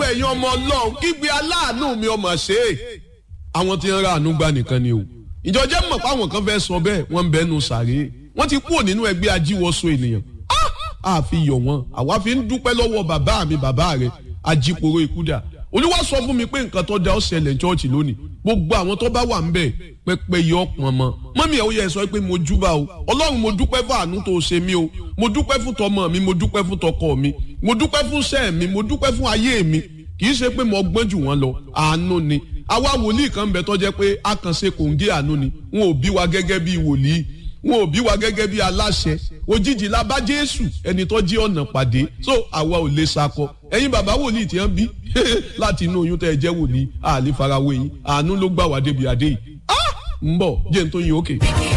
ẹ̀yin ọmọ ọlọ́run kígbe aláàánú mi ọmọ ṣe é àwọn tí ń ra àánú gbà nìkan ni o ìjọ jẹ́ mọ̀ pé àwọn kan fẹ́ sọ bẹ́ẹ̀ wọ́n ń bẹ́nu sàré wọ́n ti kúrò nínú ẹgbẹ́ ajíwọ́sọ ènìyàn a fi yọ̀ wọ́n àwa fi ń dúpẹ́ lọ́wọ́ bàbá mi bàbá rẹ̀ ajíporo ikúdà olúwa sọ fún mi pé nǹkan tó da ó ṣẹlẹ̀ ní chọ́ọ̀chì lónìí gbogbo àwọn tó bá wà ń bẹ̀ pẹpẹ yọ pọn mọ mọ́mí ẹ̀ ó yẹ sọ pé mo júbà o ọlọ́run mo dúpẹ́ fún àánú tó ṣe mí o mo dúpẹ́ fún tọmọ mi mo dúpẹ́ fún tọkọ mi mo dúpẹ́ fún sẹ́ẹ̀ mi mo dúpẹ́ fún ayé mi kì í ṣe pé mo gbọ́n jù wọ́n lọ àánú ni àwa wòlíì kan bẹ tó jẹ́ pé a kàn ṣe kòǹgé àánú ni wọn ò bí wa gẹ́gẹ́ bí wòlíì wọn ò bí wa gẹ́gẹ́ bí aláṣẹ òjijì la bá jésù ẹni tó jí ọ̀nà pàdé so àwa ò lè sakọ ẹ̀yin bàbá wòlíì tí wọ́n bí láti inú oyún tẹ́ ẹ jẹ́ wòlíì àlè farawé yín àánú ló gbà wá débi adé yìí ń bọ̀ jẹ́ n tó yin òkè. Okay.